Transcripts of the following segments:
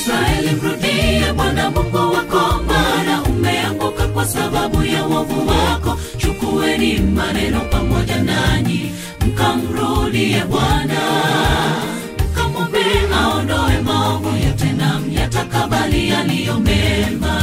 Israeli, mrudie Bwana Mungu wako, maana umeanguka kwa sababu ya uovu wako. Chukueni maneno pamoja nanyi, mkamrudie Bwana, mkamwombe aondoe maovu yote na myatakabali yaliyo mema.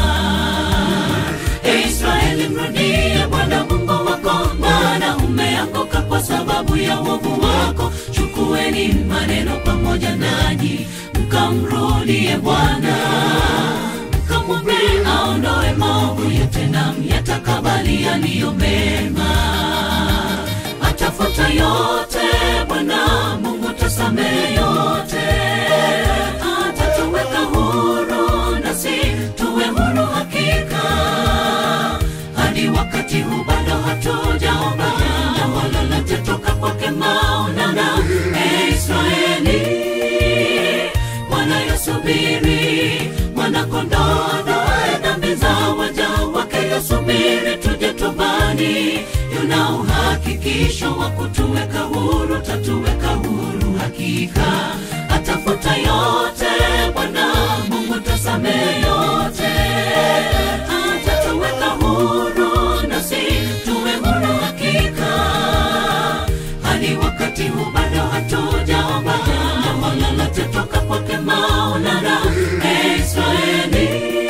E Israeli, mrudie Bwana Mungu wako, maana umeanguka kwa sababu ya uovu wako. Chukueni maneno pamoja nanyi, mkamrudie Bwana, mkamwombe aondoe maovu yote na myatakabali yaliyo mema. Atafuta yote Bwana Mungu, tasamehe yote, atatuweka huru nasi tuwe huru hakika hadi wakati huu bado hatujaomba jambo lolote toka kwake Maulana. E Israeli, wanayosubiri mwanakondoo aondoe dhambi za waja wake, yasubiri tuje tubani. Yuna uhakikisho wa kutuweka huru, tatuweka huru hakika. Atafuta yote Bwana Mungu, tasamehe yote, atatuweka huru nasi tuwe huru hakika hadi wakati huu bado hatujaomba jambo lolote toka kwake Maulana. E Israeli,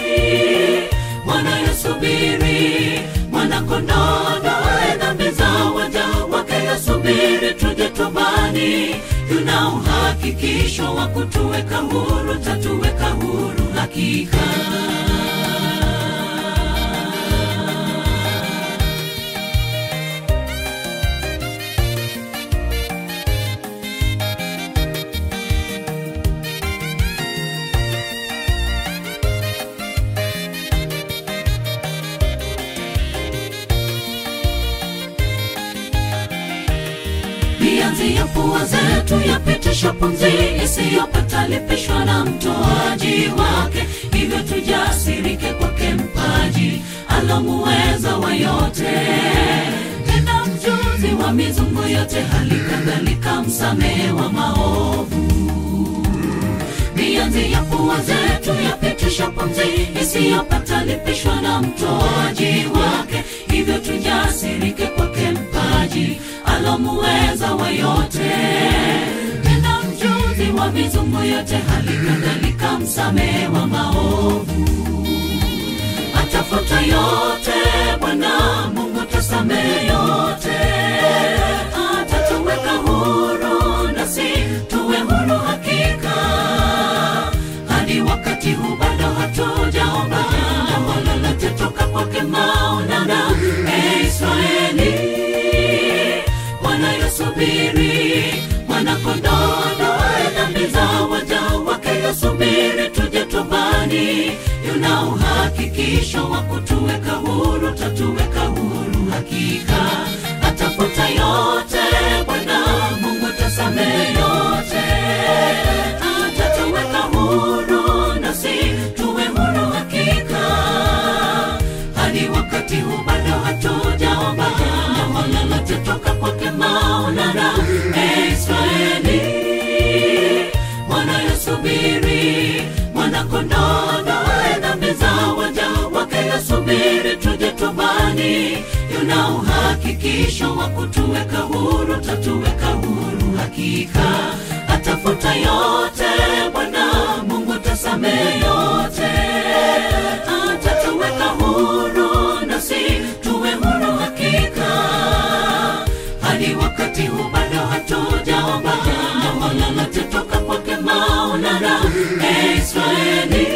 wanayosubiri mwanakondoo aondoe dhambi za waja wake, yasubiri tuje tubani. Yuna uhakikisho wa kutuweka huru, tatuweka huru hakika. mianzi ya pua zetu yapitisha pumzi isiyopata lipishwa na mtoaji wake, hivyo tujasirike kwake mpaji alomuweza wa yote, tena mjuzi wa mizungu yote, hali kadhalika msamehe wa maovu mianzi ya pua zetu yapitisha pumzi isiyopata lipishwa na mtoaji wake, hivyo tujasirike kwake mpaji alomuweza wa yote, tena mjuzi wa mizungu yote, hali kadhalika msamehe wa maovu. Atafuta yote Bwana Mungu, tasamehe yote, atatuweka huru nasi tuwe huru hakika hadi wakati huu bado hatujaomba jambo lolote toka kwake Maulana. E Israeli, wanayosubiri mwanakondoo aondoe dhambi za waja wake, yasubiri tuje tubani. Yuna uhakikisho wa kutuweka huru, tatuweka huru hakika. Atafuta yote Bwana Mungu, tasamehe yote, atatuweka huru nasi tuwe huru hakika hadi wakati huu bado hatujaomba jambo lolote toka kwake Maulana. E Israeli, wanayosubiri mwanakondoo aondoe dhambi za waja wake, yasubiri tuje tubani. Yuna uhakikisho wa kutuweka huru, tatuweka huru hakika. Atafuta yote Bwana Mungu, tasamehe yote, atatuweka huru nasi tuwe huru hakika hadi wakati huu bado hatujaomba jambo lolote toka kwake Maulana. E Israeli,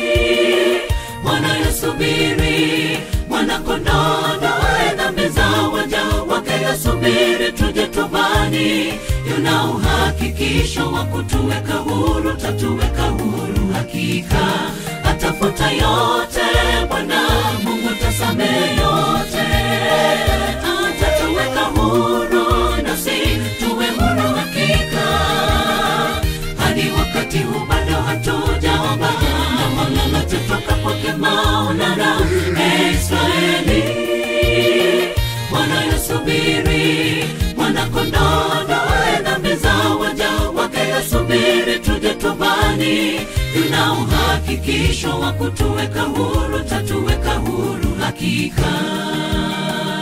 wanayosubiri mwanakondoo aondoe dhambi za waja wake, yasubiri tuje tubani. Yuna uhakikisho wa kutuweka huru, tatuweka huru hakika. Atafuta yote Bwana Mungu, tasamehe yote, atatuweka huru nasi tuwe huru hakika hadi wakati huu bado hatujaomba jambo lolote toka kwake Maulana. E Israeli, wanayosubiri mwanakondoo aondoe dhambi za waja wake, yasubiri tuje tubani. tuna uhakikisho wa kutuweka huru tatuweka huru hakika